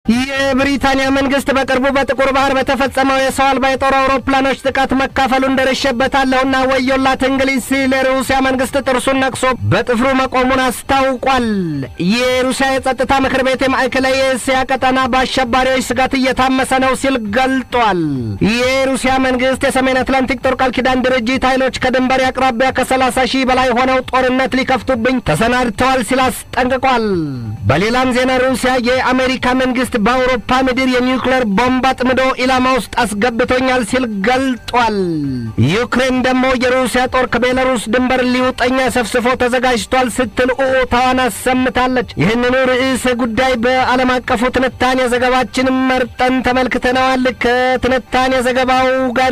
የብሪታንያ መንግስት በቅርቡ በጥቁር ባህር በተፈጸመው የሰው አልባ የጦር አውሮፕላኖች ጥቃት መካፈሉን ደርሼበታለሁና ወዮላት እንግሊዝ ሲል የሩሲያ መንግስት ጥርሱን ነቅሶ በጥፍሩ መቆሙን አስታውቋል። የሩሲያ የጸጥታ ምክር ቤት የማዕከላዊ የእስያ ቀጠና በአሸባሪዎች ስጋት እየታመሰ ነው ሲል ገልጧል። የሩሲያ መንግስት የሰሜን አትላንቲክ ጦር ቃል ኪዳን ድርጅት ኃይሎች ከድንበር አቅራቢያ ከ30 ሺህ በላይ ሆነው ጦርነት ሊከፍቱብኝ ተሰናድተዋል ሲል አስጠንቅቋል። በሌላም ዜና ሩሲያ የአሜሪካ መንግስት በአውሮፓ ምድር የኒውክሌር ቦምብ አጥምዶ ኢላማ ውስጥ አስገብቶኛል ሲል ገልጧል። ዩክሬን ደግሞ የሩሲያ ጦር ከቤላሩስ ድንበር ሊውጠኛ ሰፍስፎ ተዘጋጅቷል ስትል ኡታዋን አሰምታለች። ይህንኑ ርዕሰ ጉዳይ በዓለም አቀፉ ትንታኔ ዘገባችን መርጠን ተመልክተነዋል። ከትንታኔ ዘገባው ጋር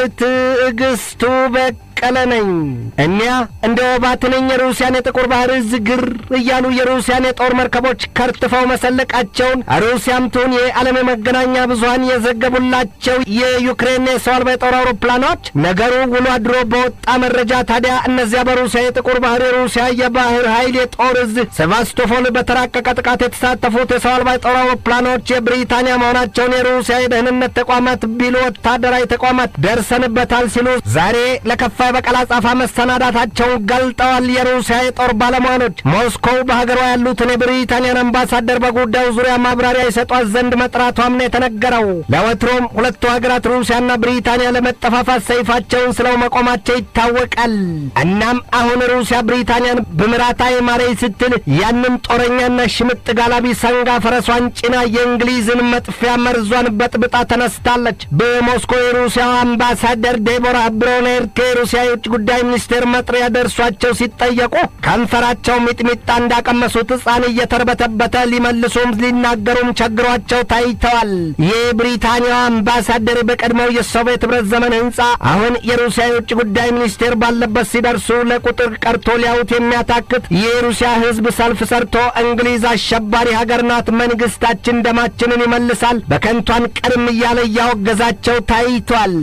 ትዕግስቱ በቅ ቀለ ነኝ። እኒያ እንደ ወባ ትንኝ የሩሲያን የጥቁር ባህር እዝ ግር እያሉ የሩሲያን የጦር መርከቦች ከርትፈው መሰለቃቸውን ሩሲያም ትሁን የዓለም የመገናኛ ብዙኃን የዘገቡላቸው የዩክሬን የሰው አልባ የጦር አውሮፕላኖች ነገሩ ውሎ አድሮ በወጣ መረጃ ታዲያ እነዚያ በሩሲያ የጥቁር ባህር የሩሲያ የባህር ኃይል የጦር እዝ ሴቫስቶፖል በተራቀቀ ጥቃት የተሳተፉት የሰው አልባ የጦር አውሮፕላኖች የብሪታንያ መሆናቸውን የሩሲያ የደህንነት ተቋማት ቢሉ ወታደራዊ ተቋማት ደርሰንበታል ሲሉ ዛሬ ለከፋ በቀል አጻፋ መሰናዳታቸውን ገልጠዋል። የሩሲያ የጦር ባለሙያኖች ሞስኮው በሀገሯ ያሉትን የብሪታንያን አምባሳደር በጉዳዩ ዙሪያ ማብራሪያ ይሰጧት ዘንድ መጥራቷም ነው የተነገረው። ለወትሮም ሁለቱ ሀገራት ሩሲያና ብሪታንያ ለመጠፋፋት ሰይፋቸውን ስለው መቆማቸው ይታወቃል። እናም አሁን ሩሲያ ብሪታንያን ብምራታይ ማሬይ ስትል ያንን ጦረኛና ሽምጥ ጋላቢ ሰንጋ ፈረሷን ጭና የእንግሊዝን መጥፊያ መርዟን በጥብጣ ተነስታለች። በሞስኮ የሩሲያ አምባሳደር ዴቦራ ብሮኔር ከሩሲያ የውጭ ጉዳይ ሚኒስቴር መጥሪያ ደርሷቸው ሲጠየቁ ከንፈራቸው ሚጥሚጣ እንዳቀመሱት ሕፃን እየተርበተበተ ሊመልሱም ሊናገሩም ቸግሯቸው ታይተዋል። የብሪታንያው አምባሳደር በቀድሞው የሶቪየት ኅብረት ዘመን ሕንፃ አሁን የሩሲያ የውጭ ጉዳይ ሚኒስቴር ባለበት ሲደርሱ ለቁጥር ቀርቶ ሊያዩት የሚያታክት የሩሲያ ሕዝብ ሰልፍ ሰርቶ እንግሊዝ አሸባሪ ሀገር ናት፣ መንግሥታችን ደማችንን ይመልሳል፣ በከንቷን ቀርም እያለ እያወገዛቸው ታይቷል።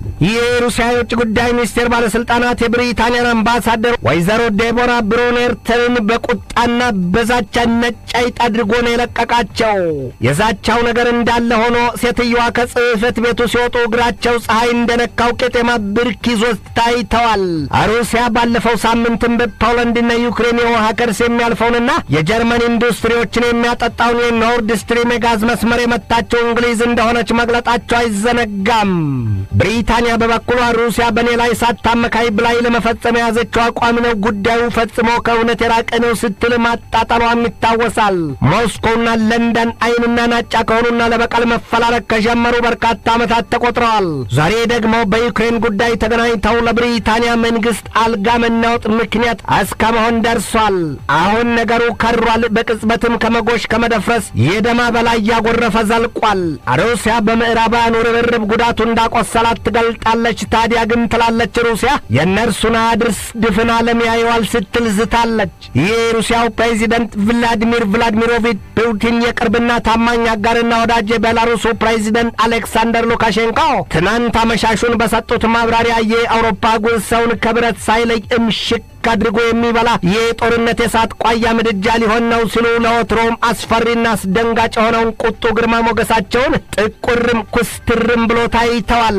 የሩሲያ የውጭ ጉዳይ ሚኒስቴር ባለሥልጣናት የብሪታንያን አምባሳደር ወይዘሮ ዴቦራ ብሮኔርተንን በቁጣና በዛቻ ነጭ አይጥ አድርጎ ነው የለቀቃቸው። የዛቻው ነገር እንዳለ ሆኖ ሴትየዋ ከጽሕፈት ቤቱ ሲወጡ እግራቸው ፀሐይ እንደነካው ቄጤማ ብርክ ይዞት ታይተዋል። ሩሲያ ባለፈው ሳምንትም በፖላንድና ዩክሬን የውሃ ከርስ የሚያልፈውንና የጀርመን ኢንዱስትሪዎችን የሚያጠጣውን የኖርድ ስትሪም የጋዝ መስመር የመታቸው እንግሊዝ እንደሆነች መግለጣቸው አይዘነጋም። ብሪታንያ በበኩሏ ሩሲያ በእኔ ላይ ሳታመካይ ብላይ ለመፈጸም የያዘችው አቋም ነው፣ ጉዳዩ ፈጽሞ ከእውነት የራቀ ነው ስትል ማጣጣሏም ይታወሳል። ሞስኮውና ለንደን አይንና ናጫ ከሆኑና ለበቀል መፈላለግ ከጀመሩ በርካታ ዓመታት ተቆጥረዋል። ዛሬ ደግሞ በዩክሬን ጉዳይ ተገናኝተው ለብሪታንያ መንግሥት አልጋ መናወጥ ምክንያት እስከ መሆን ደርሷል። አሁን ነገሩ ከሯል። በቅጽበትም ከመጎሽ ከመደፍረስ የደማ በላይ እያጎረፈ ዘልቋል። ሩሲያ በምዕራባውያኑ ርብርብ ጉዳቱ እንዳቆሰላት ትገልጣለች። ታዲያ ግን ትላለች ሩሲያ የእነርሱን አድርስ ድፍን ዓለም ያየዋል ስትል ዝታለች። የሩሲያው ፕሬዚደንት ቭላዲሚር ቭላዲሚሮቪች ፑቲን የቅርብና ታማኝ አጋርና ወዳጅ የቤላሩሱ ፕሬዚደንት አሌክሳንደር ሉካሼንኮ ትናንት አመሻሹን በሰጡት ማብራሪያ የአውሮፓ ጉዝ ሰውን ከብረት ሳይለይ እምሽክ አድርጎ የሚበላ የጦርነት የእሳት ቋያ ምድጃ ሊሆን ነው ሲሉ ለወትሮም አስፈሪና አስደንጋጭ የሆነውን ቁጡ ግርማ ሞገሳቸውን ጥቁርም ኩስትርም ብሎ ታይተዋል።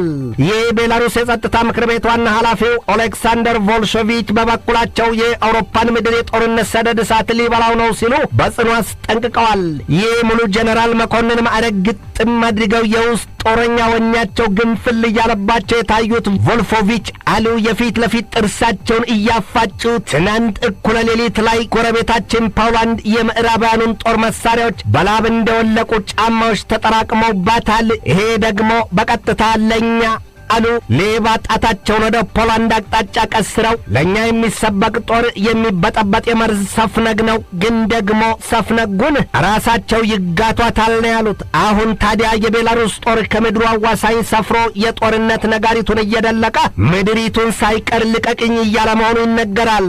የቤላሩስ የጸጥታ ምክር ቤት ዋና ኃላፊው ኦሌክሳንደር ቮልሾቪች በበኩላቸው የአውሮፓን ምድር የጦርነት ሰደድ እሳት ሊበላው ነው ሲሉ በጽኑ አስጠንቅቀዋል። ይህ ሙሉ ጀኔራል መኮንን ማዕረግ ግጥም አድርገው የውስጥ ጦረኛ ወኛቸው ግንፍል እያለባቸው የታዩት ቮልፎቪች አሉ የፊት ለፊት ጥርሳቸውን እያፋጩ ትናንት እኩለ ሌሊት ላይ ጎረቤታችን ፖላንድ የምዕራባውያኑን ጦር መሳሪያዎች በላብ እንደወለቁ ጫማዎች ተጠራቅመውባታል። ይሄ ደግሞ በቀጥታ ለእኛ አሉ ሌባ ጣታቸውን ወደ ፖላንድ አቅጣጫ ቀስረው ለእኛ የሚሰበቅ ጦር የሚበጠበጥ የመርዝ ሰፍነግ ነው፣ ግን ደግሞ ሰፍነጉን ራሳቸው ይጋቷታል ነው ያሉት። አሁን ታዲያ የቤላሩስ ጦር ከምድሩ አዋሳኝ ሰፍሮ የጦርነት ነጋሪቱን እየደለቀ ምድሪቱን ሳይቀር ልቀቅኝ እያለ መሆኑ ይነገራል።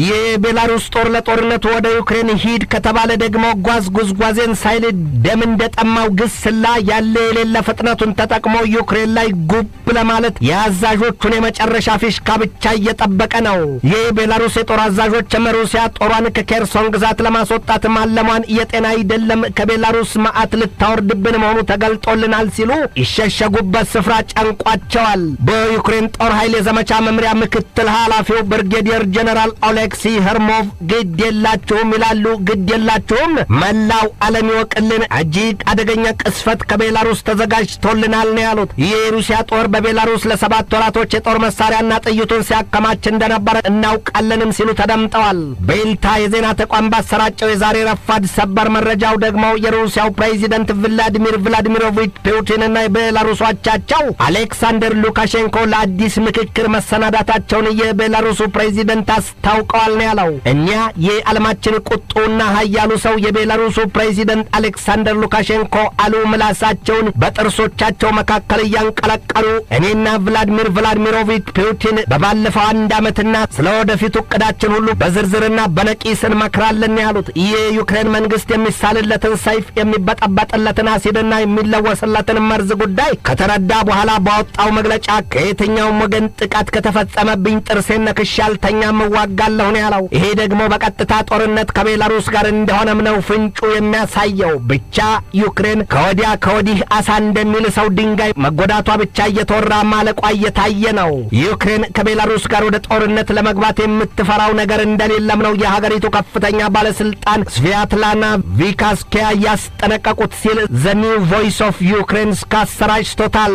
የቤላሩስ ጦር ለጦርነቱ ወደ ዩክሬን ሂድ ከተባለ ደግሞ ጓዝ ጉዝጓዜን ሳይል ደም እንደጠማው ግስላ ያለ የሌለ ፍጥነቱን ተጠቅሞ ዩክሬን ላይ ጉብ ለማ በማለት የአዛዦቹን የመጨረሻ ፊሽካ ብቻ እየጠበቀ ነው። ይህ ቤላሩስ የጦር አዛዦችም ሩሲያ ጦሯን ከኬርሶን ግዛት ለማስወጣት ማለሟን የጤና አይደለም ከቤላሩስ መዓት ልታወርድብን መሆኑ ተገልጦልናል ሲሉ ይሸሸጉበት ስፍራ ጨንቋቸዋል። በዩክሬን ጦር ኃይል የዘመቻ መምሪያ ምክትል ኃላፊው ብርጌዲየር ጀነራል ኦሌክሲ ሄርሞቭ ግድ የላችሁም ይላሉ። ግድ የላችሁም መላው ዓለም ይወቅልን፣ እጅግ አደገኛ ቅስፈት ከቤላሩስ ተዘጋጅቶልናል ነው ያሉት። ይህ የሩሲያ ጦር በቤላሩስ ለሰባት ወራቶች የጦር መሳሪያና ጥይቱን ሲያከማች እንደነበረ እናውቃለንም ሲሉ ተደምጠዋል። ቤልታ የዜና ተቋም ባሰራጨው የዛሬ ረፋድ ሰበር መረጃው ደግሞ የሩሲያው ፕሬዚደንት ቭላዲሚር ቭላዲሚሮቪች ፑቲንና የቤላሩስ አቻቸው አሌክሳንደር ሉካሼንኮ ለአዲስ ምክክር መሰናዳታቸውን የቤላሩሱ ፕሬዚደንት አስታውቀዋል ነው ያለው። እኒያ የዓለማችን ቁጡና ኃያሉ ሰው የቤላሩሱ ፕሬዚደንት አሌክሳንደር ሉካሼንኮ አሉ ምላሳቸውን በጥርሶቻቸው መካከል እያንቀለቀሉ እኔና ቭላዲሚር ቭላዲሚሮቪች ፑቲን በባለፈው አንድ ዓመትና ስለ ወደፊቱ ዕቅዳችን ሁሉ በዝርዝርና በነቂስ እንመክራለን ያሉት የዩክሬን መንግሥት የሚሳልለትን ሰይፍ የሚበጠበጥለትን አሲድና የሚለወስለትን መርዝ ጉዳይ ከተረዳ በኋላ ባወጣው መግለጫ ከየትኛውም ወገን ጥቃት ከተፈጸመብኝ ጥርሴን ነክሼ አልተኛም እዋጋለሁ ነው ያለው። ይሄ ደግሞ በቀጥታ ጦርነት ከቤላሩስ ጋር እንደሆነም ነው ፍንጩ የሚያሳየው። ብቻ ዩክሬን ከወዲያ ከወዲህ አሳ እንደሚል ሰው ድንጋይ መጎዳቷ ብቻ እየተወራ ማለቋ እየታየ ነው። ዩክሬን ከቤላሩስ ጋር ወደ ጦርነት ለመግባት የምትፈራው ነገር እንደሌለም ነው የሀገሪቱ ከፍተኛ ባለስልጣን ስቪያትላና ቪካስኪያ ያስጠነቀቁት ሲል ዘ ኒው ቮይስ ኦፍ ዩክሬን አሰራጭቶታል።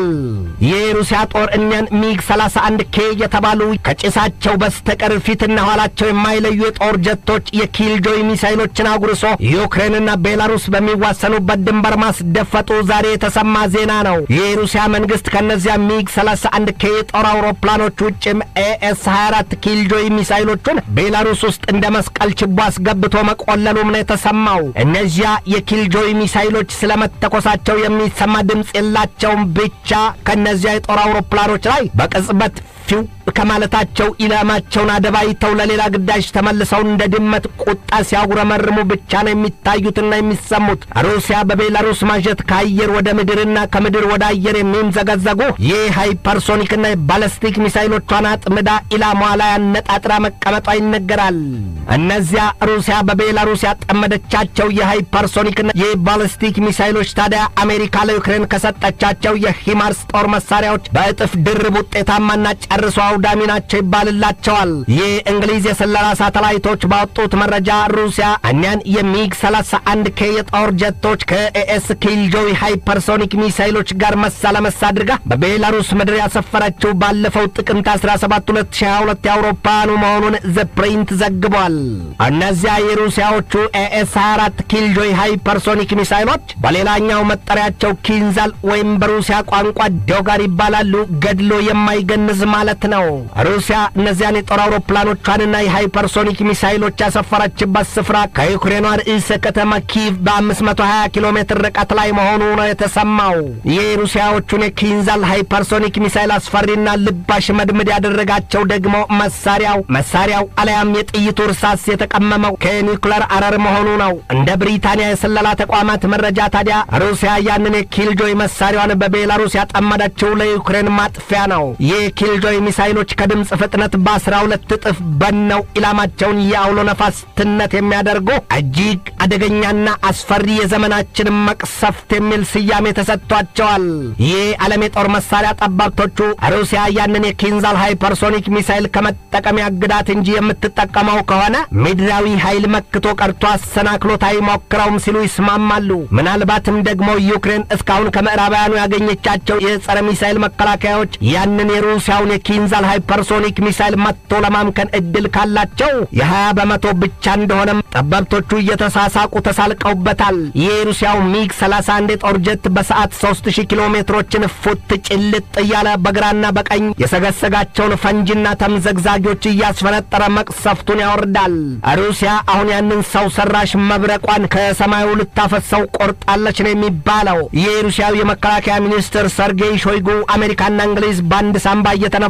የሩሲያ ጦር እኒያን ሚግ 31 ኬ የተባሉ ከጭሳቸው በስተቀር ፊትና ኋላቸው የማይለዩ የጦር ጀቶች የኪልጆይ ሚሳይሎችን አጉርሶ ዩክሬንና ቤላሩስ በሚዋሰኑበት ድንበር ማስደፈጡ ዛሬ የተሰማ ዜና ነው። የሩሲያ መንግስት ከእነዚያ ሚግ 31 ኬ የጦር አውሮፕላኖች ውጭም ኤኤስ 24 ኪልጆይ ሚሳይሎቹን ቤላሩስ ውስጥ እንደ መስቀል ችቦ አስገብቶ መቆለሉም ነው የተሰማው። እነዚያ የኪልጆይ ሚሳይሎች ስለመተኮሳቸው የሚሰማ ድምፅ የላቸውም። ብቻ ከእነዚያ የጦር አውሮፕላኖች ላይ በቅጽበት ፊው ከማለታቸው ኢላማቸውን አደባይተው ለሌላ ግዳጅ ተመልሰው እንደ ድመት ቁጣ ሲያጉረመርሙ ብቻ ነው የሚታዩትና የሚሰሙት። ሩሲያ በቤላሩስ ማጀት ከአየር ወደ ምድርና ከምድር ወደ አየር የሚምዘገዘጉ ይህ ሃይፐርሶኒክና የባለስቲክ ሚሳይሎቿን አጥምዳ ኢላማዋ ላይ አነጣጥራ መቀመጧ ይነገራል። እነዚያ ሩሲያ በቤላሩስ ያጠመደቻቸው የሃይፐርሶኒክና የባለስቲክ ሚሳይሎች ታዲያ አሜሪካ ለዩክሬን ከሰጠቻቸው የሂማርስ ጦር መሳሪያዎች በእጥፍ ድርብ ውጤታማና ጨርሶ አውዳሚ ናቸው ይባልላቸዋል። ይህ እንግሊዝ የስለላ ሳተላይቶች ባወጡት መረጃ ሩሲያ እኒያን የሚግ 31 ኬ የጦር ጀቶች ከኤኤስ ኪልጆይ ሃይፐርሶኒክ ሚሳይሎች ጋር መሳ ለመሳ አድርጋ በቤላሩስ ምድር ያሰፈረችው ባለፈው ጥቅምት 17 2022 የአውሮፓውያኑ መሆኑን ዘ ፕሪንት ዘግቧል። እነዚያ የሩሲያዎቹ ኤኤስ 24 ኪልጆይ ሃይፐርሶኒክ ሚሳይሎች በሌላኛው መጠሪያቸው ኪንዛል ወይም በሩሲያ ቋንቋ ዶጋር ይባላሉ። ገድሎ የማይገንዝ ማለት ነው። ሩሲያ እነዚያን የጦር አውሮፕላኖቿንና የሃይፐርሶኒክ ሚሳይሎች ያሰፈረችበት ስፍራ ከዩክሬኗ ርዕሰ ከተማ ኪቭ በ520 ኪሎ ሜትር ርቀት ላይ መሆኑ ነው የተሰማው። ይህ ሩሲያዎቹን የኪንዛል ሃይፐርሶኒክ ሚሳይል አስፈሪና ልባሽ መድምድ ያደረጋቸው ደግሞ መሳሪያው መሳሪያው አለያም የጥይቱ እርሳስ የተቀመመው ከኒውክለር አረር መሆኑ ነው። እንደ ብሪታንያ የስለላ ተቋማት መረጃ ታዲያ ሩሲያ ያንን የኪልጆይ መሳሪያዋን በቤላሩስ ያጠመደችው ለዩክሬን ማጥፊያ ነው። ይህ ኪልጆይ ሚሳይሎች ከድምፅ ፍጥነት በአስራ ሁለት እጥፍ በነው ኢላማቸውን የአውሎ ነፋስ ትነት የሚያደርጉ እጅግ አደገኛና አስፈሪ የዘመናችን መቅሰፍት የሚል ስያሜ ተሰጥቷቸዋል። ይህ ዓለም የጦር መሳሪያ ጠባብቶቹ ሩሲያ ያንን የኪንዛል ሃይፐርሶኒክ ሚሳይል ከመጠቀም ያግዳት እንጂ የምትጠቀመው ከሆነ ምድራዊ ኃይል መክቶ ቀርቶ አሰናክሎት አይሞክረውም ሲሉ ይስማማሉ። ምናልባትም ደግሞ ዩክሬን እስካሁን ከምዕራባውያኑ ያገኘቻቸው የጸረ ሚሳይል መከላከያዎች ያንን የሩሲያውን የኪንዛል ሃይፐርሶኒክ ሚሳይል መጥቶ ለማምከን እድል ካላቸው የ20 በመቶ ብቻ እንደሆነም ጠበብቶቹ እየተሳሳቁ ተሳልቀውበታል። ይህ የሩሲያው ሚግ 31 የጦር ጀት በሰዓት 3000 ኪሎ ሜትሮችን ፉት ጭልጥ እያለ በግራና በቀኝ የሰገሰጋቸውን ፈንጂና ተምዘግዛጊዎች እያስፈነጠረ መቅሰፍቱን ያወርዳል። ሩሲያ አሁን ያንን ሰው ሰራሽ መብረቋን ከሰማዩ ልታፈሰው ቆርጣለች ነው የሚባለው። ይህ የሩሲያው የመከላከያ ሚኒስትር ሰርጌይ ሾይጉ አሜሪካና እንግሊዝ በአንድ ሳምባ እየተነፈሱ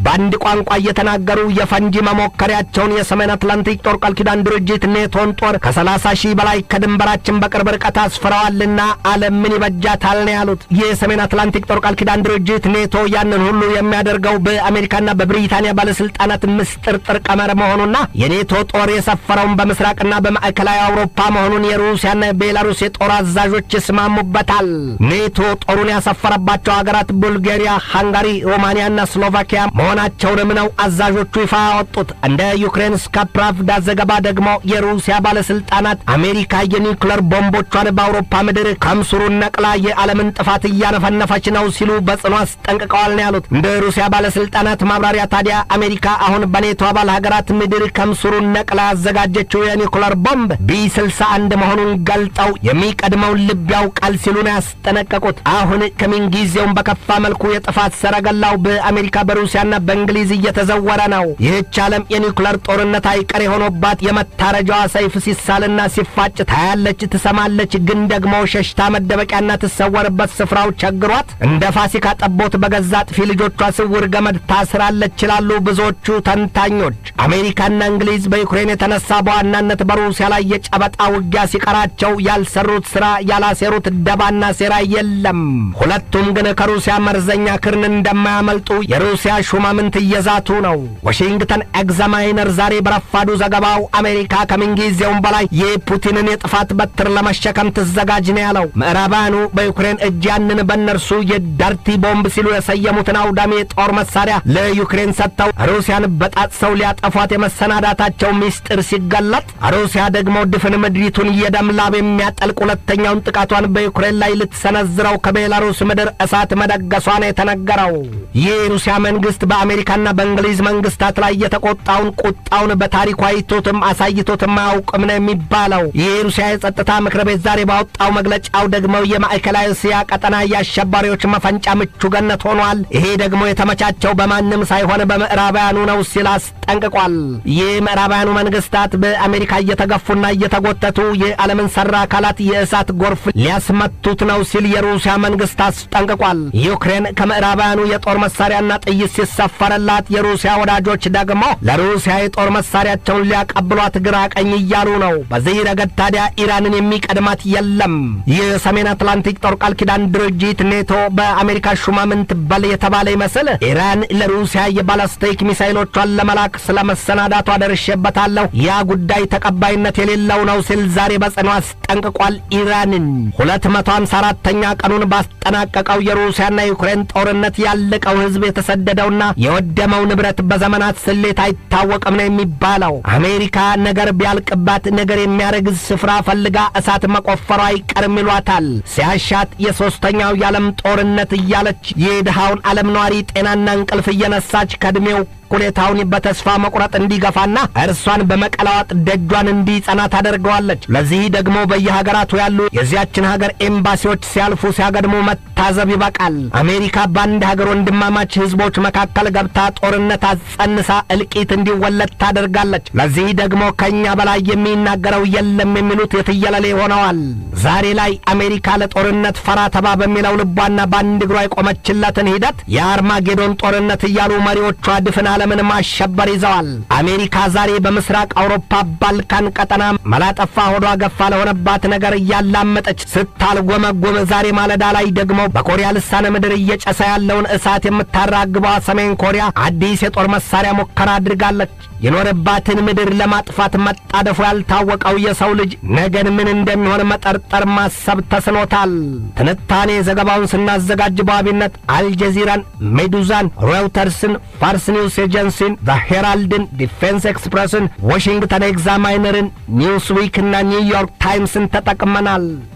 በአንድ ቋንቋ እየተናገሩ የፈንጂ መሞከሪያቸውን የሰሜን አትላንቲክ ጦር ቃል ኪዳን ድርጅት ኔቶን ጦር ከሰላሳ ሺህ በላይ ከድንበራችን በቅርብ ርቀት አስፍረዋልና ዓለም ምን ይበጃታል ነው ያሉት። የሰሜን አትላንቲክ ጦር ቃል ኪዳን ድርጅት ኔቶ ያንን ሁሉ የሚያደርገው በአሜሪካና በብሪታንያ ባለስልጣናት ምስጥርጥር ቀመር መሆኑና የኔቶ ጦር የሰፈረውን በምስራቅና በማዕከላዊ አውሮፓ መሆኑን የሩሲያና የቤላሩስ የጦር አዛዦች ይስማሙበታል። ኔቶ ጦሩን ያሰፈረባቸው ሀገራት ቡልጋሪያ፣ ሃንጋሪ፣ ሮማንያና ስሎቫኪያ መሆናቸውንም ነው አዛዦቹ ይፋ ያወጡት። እንደ ዩክሬን ስካ ፕራቭዳ ዘገባ ደግሞ የሩሲያ ባለስልጣናት አሜሪካ የኒውክለር ቦምቦቿን በአውሮፓ ምድር ከምስሩን ነቅላ የዓለምን ጥፋት እያነፈነፈች ነው ሲሉ በጽኑ አስጠንቅቀዋል ነው ያሉት። እንደ ሩሲያ ባለስልጣናት ማብራሪያ ታዲያ አሜሪካ አሁን በኔቶ አባል ሀገራት ምድር ከምስሩን ነቅላ ያዘጋጀችው የኒውክለር ቦምብ ቢ 61 መሆኑን ገልጠው የሚቀድመውን ልብ ያውቃል ሲሉ ነው ያስጠነቀቁት። አሁን ከምንጊዜውም በከፋ መልኩ የጥፋት ሰረገላው በአሜሪካ በሩሲያና በእንግሊዝ እየተዘወረ ነው። ይህች ዓለም የኒውክለር ጦርነት አይቀር የሆኖባት የመታረጃዋ ሰይፍ ሲሳልና ሲፋጭ ታያለች፣ ትሰማለች። ግን ደግሞ ሸሽታ መደበቂያና ትሰወርበት ስፍራው ቸግሯት እንደ ፋሲካ ጠቦት በገዛ ጥፊ ልጆቿ ስውር ገመድ ታስራለች ይላሉ ብዙዎቹ ተንታኞች። አሜሪካና እንግሊዝ በዩክሬን የተነሳ በዋናነት በሩሲያ ላይ የጨበጣ ውጊያ ሲቀራቸው ያልሰሩት ሥራ ያላሴሩት ደባና ሴራ የለም። ሁለቱም ግን ከሩሲያ መርዘኛ ክርን እንደማያመልጡ የሩሲያ ሹማምንት እየዛቱ ነው። ዋሽንግተን ኤግዛማይነር ዛሬ በረፋዱ ዘገባው አሜሪካ ከምንጊዜውም በላይ የፑቲንን የጥፋት በትር ለመሸከም ትዘጋጅ ነው ያለው። ምዕራባውያኑ በዩክሬን እጅ ያንን በእነርሱ የዳርቲ ቦምብ ሲሉ የሰየሙትን አውዳሚ የጦር መሳሪያ ለዩክሬን ሰጥተው ሩሲያን በጣጥሰው ሊያጠፏት የመሰናዳታቸው ሚስጥር ሲገለጥ፣ ሩሲያ ደግሞ ድፍን ምድሪቱን የደም ላብ የሚያጠልቅ ሁለተኛውን ጥቃቷን በዩክሬን ላይ ልትሰነዝረው ከቤላሩስ ምድር እሳት መደገሷ ነው የተነገረው። ይህ የሩሲያ መንግስት በአሜሪካና በእንግሊዝ መንግስታት ላይ የተቆጣውን ቁጣውን በታሪኩ አይቶትም አሳይቶትም አያውቅም ነው የሚባለው። ይህ የሩሲያ የጸጥታ ምክር ቤት ዛሬ ባወጣው መግለጫው ደግሞ የማዕከላዊ እስያ ቀጠና የአሸባሪዎች መፈንጫ ምቹ ገነት ሆኗል። ይሄ ደግሞ የተመቻቸው በማንም ሳይሆን በምዕራባውያኑ ነው ሲል አስጠንቅቋል። ይህ ምዕራባውያኑ መንግስታት በአሜሪካ እየተገፉና እየተጎተቱ የዓለምን ሰራ አካላት የእሳት ጎርፍ ሊያስመቱት ነው ሲል የሩሲያ መንግስት አስጠንቅቋል። ዩክሬን ከምዕራባውያኑ የጦር መሳሪያና ጥይት ሲሰፈረላት የሩሲያ ወዳጆች ደግሞ ለሩሲያ የጦር መሳሪያቸውን ሊያቀብሏት ግራ ቀኝ እያሉ ነው። በዚህ ረገድ ታዲያ ኢራንን የሚቀድማት የለም። የሰሜን አትላንቲክ ጦር ቃል ኪዳን ድርጅት ኔቶ በአሜሪካ ሹማምንት በል የተባለ ይመስል ኢራን ለሩሲያ የባላስቲክ ሚሳይሎቿን ለመላክ ስለ መሰናዳቷ ደርሼበታለሁ፣ ያ ጉዳይ ተቀባይነት የሌለው ነው ሲል ዛሬ በጽኑ አስጠንቅቋል። ኢራንን ሁለት መቶ ሃምሳ አራተኛ ቀኑን ባስጠናቀቀው የሩሲያና የዩክሬን ጦርነት ያለቀው ሕዝብ የተሰደደውና የወደመው ንብረት በዘመናት ስሌት አይታወቅም ነው የሚባለው። አሜሪካ ነገር ቢያልቅባት ነገር የሚያረግዝ ስፍራ ፈልጋ እሳት መቆፈሯ አይቀርም ይሏታል። ሲያሻት የሦስተኛው የዓለም ጦርነት እያለች የድሃውን ዓለም ነዋሪ ጤናና እንቅልፍ እየነሳች ከዕድሜው ሁኔታውን በተስፋ መቁረጥ እንዲገፋና እርሷን በመቀላዋጥ ደጇን እንዲጸና ታደርገዋለች። ለዚህ ደግሞ በየሀገራቱ ያሉ የዚያችን ሀገር ኤምባሲዎች ሲያልፉ ሲያገድሙ መታዘብ ይበቃል። አሜሪካ በአንድ ሀገር ወንድማማች ህዝቦች መካከል ገብታ ጦርነት አጸንሳ እልቂት እንዲወለድ ታደርጋለች። ለዚህ ደግሞ ከእኛ በላይ የሚናገረው የለም የሚሉት የትየለሌ ሆነዋል። ዛሬ ላይ አሜሪካ ለጦርነት ፈራ ተባ በሚለው ልቧና በአንድ እግሯ የቆመችለትን ሂደት የአርማጌዶን ጦርነት እያሉ መሪዎቿ ድፍን ዓለምን ማሸበር ይዘዋል። አሜሪካ ዛሬ በምስራቅ አውሮፓ ባልካን ቀጠና መላጠፋ ሆዷ ገፋ ለሆነባት ነገር እያላመጠች ስታልጎመጎም፣ ዛሬ ማለዳ ላይ ደግሞ በኮሪያ ልሳነ ምድር እየጨሰ ያለውን እሳት የምታራግበዋ ሰሜን ኮሪያ አዲስ የጦር መሳሪያ ሙከራ አድርጋለች። የኖረባትን ምድር ለማጥፋት መጣደፉ ያልታወቀው የሰው ልጅ ነገን ምን እንደሚሆን መጠርጠር ማሰብ ተስኖታል። ትንታኔ ዘገባውን ስናዘጋጅ በዋቢነት አልጀዚራን፣ ሜዱዛን፣ ሮይተርስን፣ ፋርስ ኒውስ ኤጀንሲን፣ ዘ ሄራልድን፣ ዲፌንስ ኤክስፕረስን፣ ዋሽንግተን ኤግዛማይነርን፣ ኒውስዊክ እና ኒውዮርክ ታይምስን ተጠቅመናል።